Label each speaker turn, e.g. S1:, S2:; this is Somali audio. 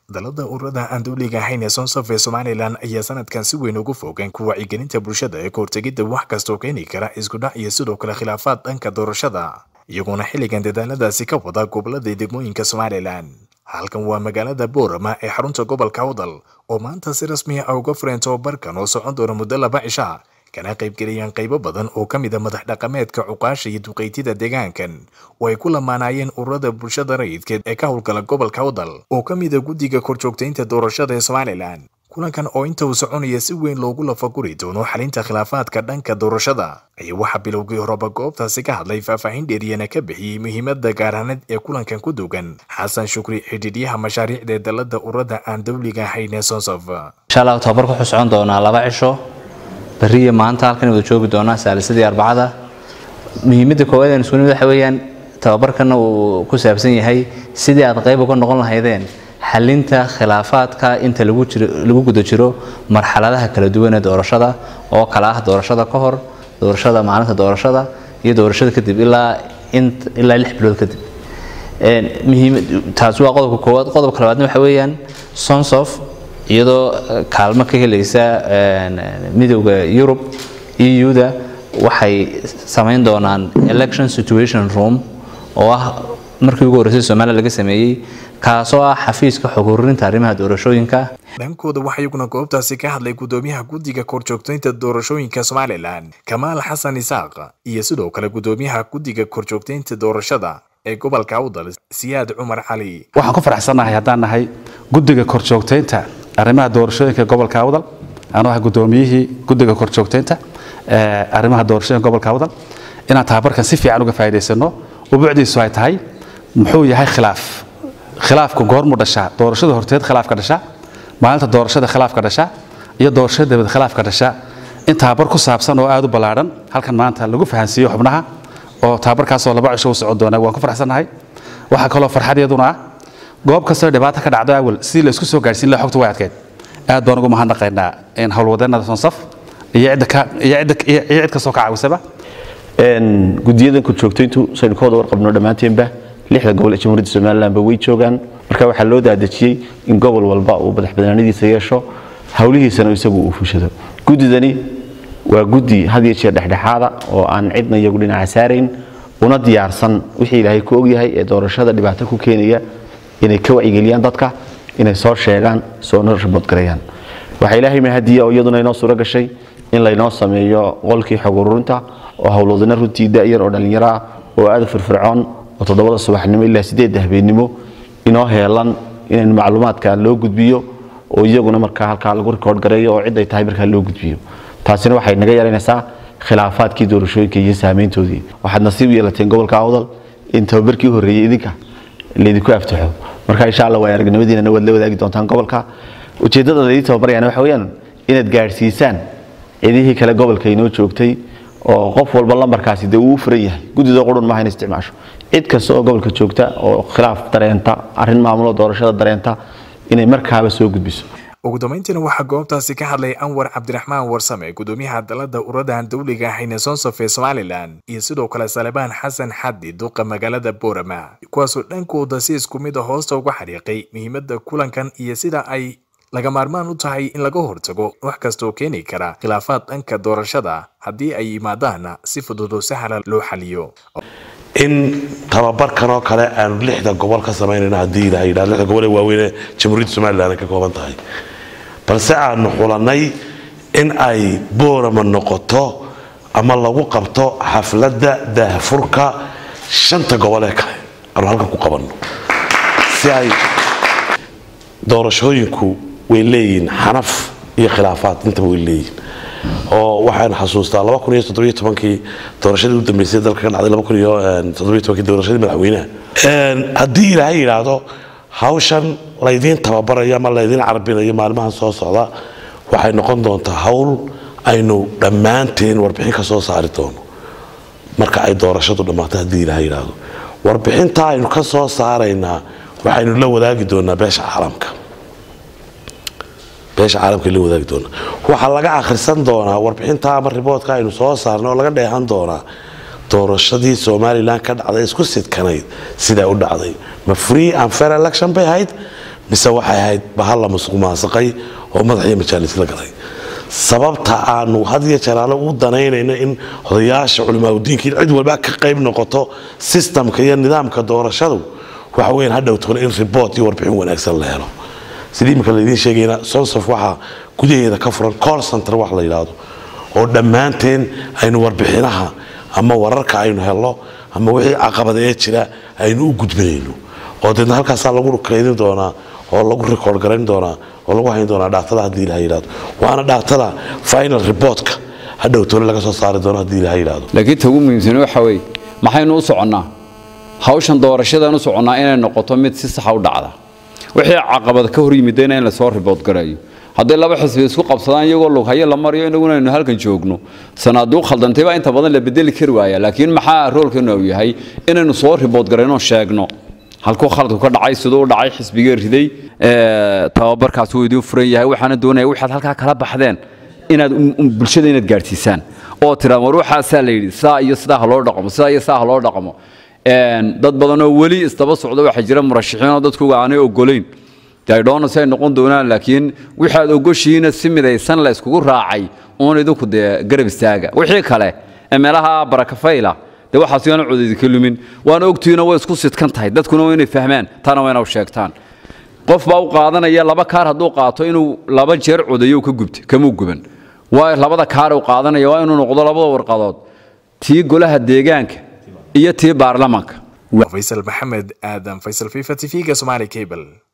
S1: dalada ururada aan dowliga ahayn ee sonsaf ee somalilan ayaa sanadkan si weyn ugu foogeen ku wacyigelinta bulshada ee kahortegidda wax kastoo keeni kara iskudhac iyo sidoo kale khilaafaad dhanka doorashada iyagoona xilligan dadaaladaasi ka wada gobolada degmooyinka somalilan halkan waa magaalada boorama ee xarunta gobolka awdal oo maanta si rasmi ah uga fureen tobabarkan oo socon doona muddo laba cisha kana qaybgeliyaan qaybo badan oo ka mid a madax dhaqameedka cuqaasha iyo duqeytida deegaankan oo ay ku lamaanaayeen ururada bulshada rayidkeed ee ka howlgala gobolka awdal oo ka mid a guddiga korjoogtaynta doorashada ee somalilan kulankan oo inta uu soconaya si weyn loogu lafaguri doono xalinta khilaafaadka dhanka doorashada ayaa waxaa bilowgii horeba goobtaasi ka hadlay faahfaahin dheeriyana ka bixiyey muhiimada gaaraaneed ee kulankan ku dugan xasan shukri xidhiidyaha mashaariicda ee dalada ururada aan dowliga ahayn ee sonsof
S2: insha allah tababarka wuxuu socon doonaa laba cisho beriya maanta halkan wada joogi doonaa saalisadii arbacada muhiimadda koowaad aan isku nimid waxa weeyaan tababarkana uu ku saabsan yahay sidii aad qayb uga noqon lahaydeen xalinta khilaafaadka inta lagu jiro lagu guda jiro marxaladaha kala duwan ee doorashada oo kala ah doorashada ka hor doorashada maalinta doorashada iyo doorashada kadib ilaa ilaa lix bilood kadib taasi waa qodobka koowaad qodobka labaadna waxa weeyaan sonsof iyadoo kaalmo ka helaysa midowda yurub eu-da waxay samayn doonaan election situation room oo ah markii ugu horreysay somaliya laga sameeyey kaasoo ah xafiiska xog ururinta arrimaha doorashooyinka
S1: dhankooda waxaa iyaguna goobtaasi ka hadlay gudoomiyaha guddiga korjoogtaynta doorashooyinka somalilan kamaal xasan isaaq iyo sidoo kale gudoomiyaha guddiga korjoogtaynta doorashada ee gobolka awdal siyaad cumar cali
S3: waxaan ku faraxsannahay haddaan nahay guddiga korjoogtaynta arrimaha doorashooyinka gobolka awdal anuu ah gudoomiyihii guddiga korjoogtaynta arrimaha doorashooyinka gobolka awdal inaan tababarkan si fiican uga faa'iidaysano ubuucdiisu ay tahay muxuu yahay khilaaf khilaafku goormuu dhashaa doorashada horteed khilaafka dhasha maalinta doorashada khilaafka dhasha iyo doorashada dabad khilaafka dhasha in tababar ku saabsan oo aad u ballaadhan halkan maanta lagu fahansiiyo xubnaha oo tababarkaasoo laba cisho u socon doona waan ku faraxsannahay waxaa kaloo farxad iyaduna ah goob kastoo dhibaato ka dhacdo awal sidii la isku soo gaarsiin lahaa xogta way adkeyd aad baan ugu mahadnaqaynaa in howlwadeennada sonsaf iyo cid kastoo ka caawisaba
S4: guddiyadan korjoogtayntu saynu ka wada warqabno dhammaanteenba lixda gobol ee jamhuuriyadda somalilanba way joogaan marka waxaa loo daadejiyey in gobol walba uu madaxbanaanadiisa yeesho howlihiisana isagu uu fushado guddidani waa guddi had iyo jeer dhexdhexaada oo aan cidna iyagu dhinaca saarayn una diyaarsan wixii ilaahay ku ogyahay ee doorashada dhibaato ku keenaya inay ka wacyigeliyaan dadka inay soo sheegaan soona raboodgareeyaan waxaa ilaahay mahadiya oo iyaduna inoo suuro gashay in laynoo sameeyo qolkii xog ururinta oo howlwadana runtii da'yar oo dhallinyaro ah oo aada firfircoon oo toddobada subaxnimo ilaa sideedda habeennimo inoo heelan in macluumaadka loo gudbiyo oo iyaguna markaa halkaa lagu rikoord gareeyo oo cid ay tahay markaa loo gudbiyo taasina waxay naga yeelanaysaa khilaafaadkii doorashooyinka iyo saameyntoodii waxaad nasiib u yeelateen gobolka awdal in tababarkii horreeyey idinka laydinku aftaxo marka insha allah waa aragnimadiinana waad la wadaagi doontaan gobolka ujeeddada laydii tababarayana waxa weeyaan inaad gaadhsiisaan cidihii kale gobolka inoo joogtay oo qof walba lambarkaasi dee uu u furan yahay guddida qurun maaha in isticmaasho cid kasta oo gobolka joogta oo khilaaf dareenta arrin maamulo doorashada dareenta inay markaaba soo gudbiso
S1: ugu dambeyntiina waxaa goobtaasi ka hadlay anwar cabdiraxmaan warsame gudoomiyaha dalada ururadan dowliga ahayn ee sonsof ee somalilan iyo sidoo kale salebaan xasan xaddi duqa magaalada boorama kuwaasoo dhankooda si isku mid a hoosta uga xariiqay muhiimada kulankan iyo sida ay laga maarmaan u tahay in laga hortago wax kastaoo keeni kara khilaafaad dhanka doorashada haddii ay yimaadaanna si fudud oo sahla loo xaliyo
S5: in tababarkan oo kale aanu lixda gobol ka samaynayno haddii ilaha yidhahdo lixda gobol ee waaweyne jamhuuriyadda somaliland ay ka kooban tahay balse aanu xulanay in ay boorama noqoto ama lagu qabto xafladda daahfurka shanta gobol ee kale aanu halkan ku qabanno si ay doorashooyinku way leeyihiin xanaf iyo khilaafaad intaba way leeyihiin oo waxaan xasuustaa kii doorashadii u dambeysay dalka ka dhacday doorashadii madaxweynaha haddii ilaahay yidhaahdo hawshan laydiin tababarayo ama laydiin carbinayo maalmahan soo socda waxay noqon doontaa hawl aynu dhammaanteen warbixin ka soo saari doono marka ay doorashadu dhammaato haddii ilaahay yidhaahdo warbixinta aynu ka soo saaraynaa waxaynu la wadaagi doonaa beesha caalamka beesha caalamka la wadaagi doonaa waxaa laga akhrisan doonaa warbixinta ama riboodka aynu soo saarnay oo laga dheehan doonaa doorashadii somalilan ka dhacday isku sidkanayd sidaa u dhacday ma free and fair election bay ahayd mise waxay ahayd bahal la musuq maasaqay oo madaxiyo majaalis la galay sababta aanu had iyo jeer ale u danaynayno in odayaasha culimaadudiinka in cid walba ka qayb noqoto sistamka iyo nidaamka doorashadu waxa weyan hadhowtona in report iyo warbixin wanaagsan la helo sidii imika laydiin sheegayna sonsof waxaa gudaheeda ka furan call center wax la yidhaahdo oo dhammaanteen aynu warbixinaha ama wararka aynu helno ama wixii caqabada ee jira aynu u gudbinayno oo deedna halkaasaa lagu kaydin doonaa oo lagu record garayn doonaa oo lagu hayn doonaa dhaaktada haddii ilaha yidhahdo waana dhaaktada final reportka hadhowtona laga soo saari doono haddii ilaha yidhahdo
S6: laakiin ta ugu muhiimsan waxa weeye maxaynu u soconnaa hawshan doorashadan u soconnaa inay noqoto mid si saxa u dhacda wixii caqabad ka hor yimidayna in lasoo ribood garayo hadday laba xisbi isku qabsadaan iyagoo lughayo la mariyo inaguna aynu halkan joogno sanaaduuq khaldantay baa inta badan la bedeli kari waaya laakiin maxaa roolkeenu uu yahay inaynu soo ribood garayno sheegno halkuu khaladku ka dhacay siduu u dhacay xisbigee riday tababarkaas wuu idiin furan yahay waxaana doonaya waxaad halkaa kala baxdeen inaad bulshada inaad gaadhsiisaan oo tiraan war waxaasaa la yidhi sidaa iyo sidaa ha loo dhaqmo sidaa iyo sidaa ha loo dhaqmo dad badanoo weli isdaba socda waxaa jira murashaxiinoo dadkuga aanay ogolayn daydhoona si ay noqon doonaan laakiin waxaad ogoshihiina si midaysan la iskugu raacay uun idinku dee garab istaaga wixii kale ee meelaha barakafayla dee waxaas yaana codaydi ka lumin waana ogtihiina way isku sidkan tahay dadkuna waa inay fahmaan taana waa inaw sheegtaan qof baa u qaadanaya laba kaar hadduu qaato inuu laba jeer codayo ka gubta kamuu guban waayo labada kaar uu qaadanaya waa inuu noqdo labada warqadood tii golaha deegaanka iyo tii baarlamaanka
S1: faysal maxamed aadan faysal fifa t v-ga somaali cable